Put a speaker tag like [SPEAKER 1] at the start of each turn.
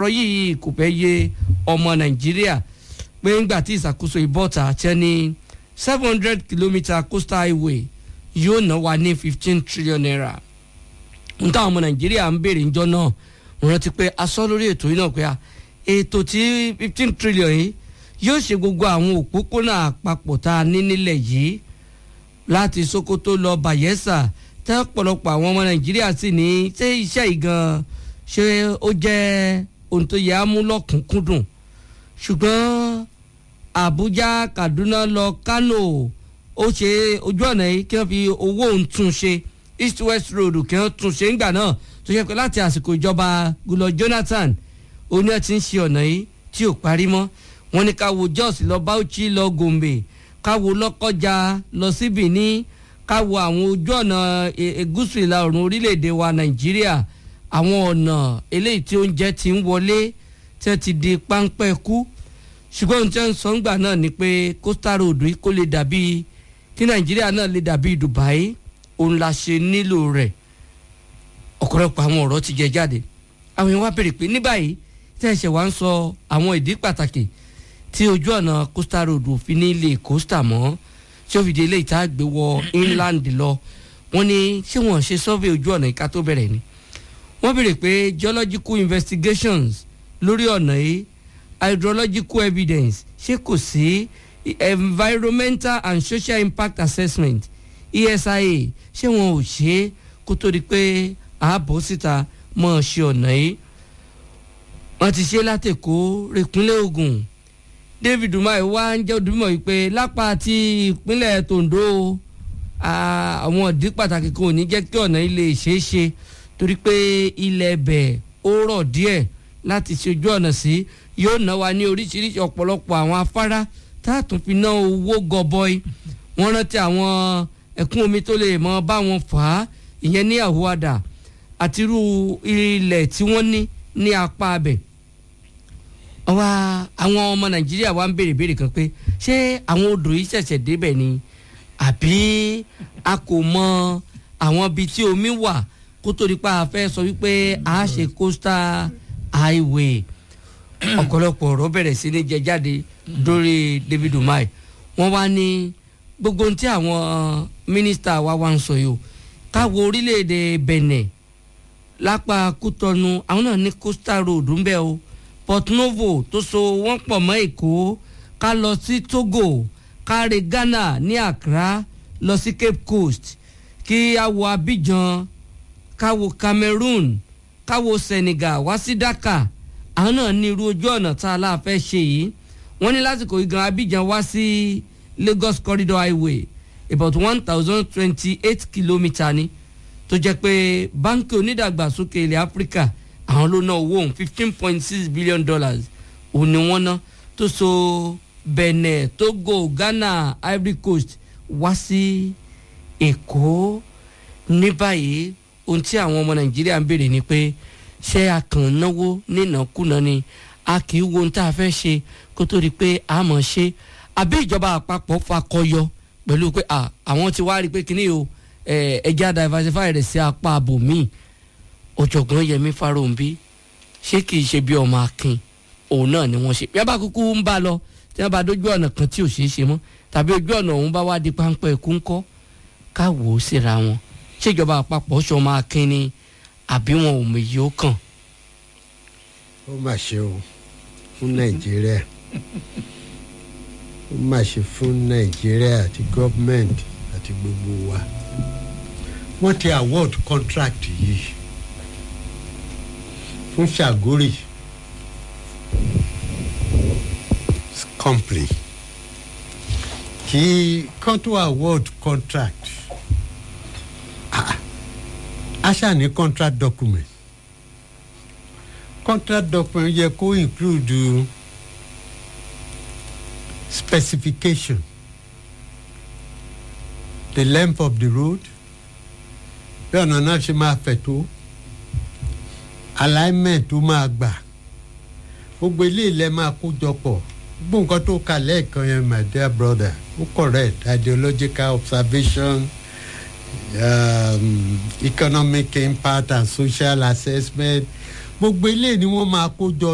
[SPEAKER 1] ọ̀rọ̀ yìí kò fẹ́ yé ọmọ nàìjíríà pé ńgbà tí ìṣàkóso ìbọ̀tà tẹ́ ní seven hundred kilometre coastal highway yóò ná wa ní fifteen trillion naira n táwọn ọmọ nàìjíríà ń béèrè ńjọ́ náà mo rántí pé a sọ lórí ètò yìí náà pé ètò tí fifteen trillion yìí yóò ṣe gbogbo àwọn òpópónà àpapọ̀ tá a ní nílẹ̀ yìí láti sokoto lọ bayelsa tẹ́ ọ̀pọ̀lọpọ̀ àwọn ọmọ nàìjíríà sì ní ṣé iṣẹ́ yìí gan ṣé ó jẹ́ ohun tó yẹ á mú lọ́kùnkúndùn ṣùgbọ́n àbújá kaduna lọ kano ó ṣe ojú ọ̀nà yìí kí wọ́n fi owó òun tún ṣe east west road kí wọ́n tún ṣe ńgbà náà tó ṣe pé láti àsìkò ìjọba gulọ jonathan oní ẹ̀ ti ń ṣe ọ̀nà yìí tí ò parí mọ́ wọ́n ní ká wo jos lọ bauchi lọ gombe ká wo lọ́kọ́jà lọ sí benin ká wo àwọn ojú ọ̀nà gúúsù ìlà oòrùn orílẹ̀-èdè wa nàìjíríà àwọn ọ̀nà eléyìí tí oúnjẹ ti ń wọlé tí wọ́n ti di páńpẹ́ kú ṣùgbọ́n ohun tí wọ́n ń sọ ńgbà náà ni pé coastal road yìí kó lè dàbí kí nàìjíríà náà lè dàbí dubai òun la ṣe nílò rẹ̀ ọ̀pọ̀lọpọ̀ àwọn ọ̀rọ̀ ti jẹ jáde àwọn èèyàn wá béèrè pé ní báyìí tí ẹ̀ṣẹ̀ wá ń sọ àwọn ìdí pàtàkì tí ojú ọ̀nà coastal road òfin ní ilé coastal mọ́ tí ó fi di ilé ìta gbé wọ inland lọ wọ́n ní ṣé wọ́n ṣe survey ojú ọ̀nà ìka tó bẹ̀rẹ̀ ni wọ́n béèrè pé geological investigations lórí ọ̀nà yìí hydrological evidence ṣé kò sí environmental and social impact assessment esia ṣé wọn ò ṣe é kó tó di pé ààbò síta mọ̀ ọ́ ṣe ọ̀nà yìí wọ́n ti ṣe látẹ̀kọ́ rẹ̀kúnlẹ̀ ogun david umar wá ń jẹ́ òdùmọ̀ yìí pé lápá ti ìpínlẹ̀ tondo àwọn ìdí pàtàkì kan ò ní jẹ́ kí ọ̀nà ilé ṣeé ṣe torí pé ilẹ̀ ẹ̀bẹ̀ ó rọ̀ díẹ̀ láti ṣe ojú ọ̀nà sí yóò ná wa ní oríṣiríṣi ọ̀pọ̀lọpọ̀ àwọn afárá tá a tún fi ná owó gọbọi wọ́n rántí àwọn ẹ̀kún omi tó lè mọ bá wọn fà á ìyẹn ní àhùwádà àti irú ilẹ̀ tí wọ́n ní ní apá abẹ̀ wa àwọn ọmọ nàìjíríà wa ń béèrè béèrè kan pé ṣé àwọn odò yìí ṣẹ̀ṣẹ̀ débẹ̀ ni àbí a kò mọ àwọn ibi tí omi wà kó tó di pa a fẹ́ sọ wípé a ṣe coastal highway ọ̀pọ̀lọpọ̀ ọ̀rọ̀ bẹ̀rẹ̀ sí ní jẹ jáde lórí david umar wọ́n wá ní gbogbo ohun tí àwọn mínísítà wa wá ń sọ yìí o káwo orílẹ̀-èdè benin lápá kútọ́nu àwọn náà ní coastal road ń bẹ o port novo tó so wọ́n pọ̀ mọ́ èkó ká lọ sí togo ká re ghana ní accra lọ sí cape coast kí a wo abidjan ká wo cameroon ká wo senegal wá sí dakar àwọn náà ní irú ojú ọ̀nà tá a láà fẹ́ ṣe yìí wọ́n ní lásìkò igan abidjan wá sí lagos corridor highway about one thousand twenty eight kilometre ni tó jẹ́ pé báńkì onídàgbàsókè ilẹ̀ áfíríkà àwọn ló ná owó òun fifteen point six billion dollars òun ni wọ́n ná tó so benin togo ghana ivory coast wá sí èkó ní báyìí ohun tí àwọn ọmọ nàìjíríà ń béèrè ni pé ṣé a kàn náwó nínàkúnà ni a kì í wo ohun tá a fẹ́ ṣe kó tó di pé a mọ̀ ṣe àbí ìjọba àpapọ̀ fakọyọ pẹ̀lú pé àwọn ti wá rí i pé kíní o ẹja diversify rẹ̀ sí apá abòmíì ọ̀jọ̀gbọ́n yẹmi farounbi ṣé kìí ṣe bí ọmọ akin òun náà ni wọ́n ṣe bí wọ́n bá kúkú ń bá lọ tí wọ́n bá dójú ọ̀nà kan tí ò ṣeé ṣe mọ́ tàbí ojú ọ̀nà òun bá wá di páńpẹ́ ẹ̀kú ńkọ́ ká wò ó síra wọn ṣèjọba àpapọ̀ ṣọmọ akin ni àbí wọn ò méjì ó kàn.
[SPEAKER 2] ó mà ṣe o fún nàìjíríà ó mà ṣe fún nàìjíríà àti gọ́ọ̀mẹ̀ntì àti gbogbo wa wọ́n ti award contract yìí fún ṣàgórì company kí kan tó award contract a ṣáà ní contract document contract document yẹ kó include specification the length of the road bí ọ̀nà náà ṣe máa fẹ̀ tó alignment tó máa gbà gbogbo ilé ilẹ̀ máa kó jọ pọ̀ gbogbo nǹkan tó kà lẹ́ẹ̀kan yẹn my dear brother ó correct ideological observation um, economic impact and social assessment gbogbo ilé ni wọ́n máa kó jọ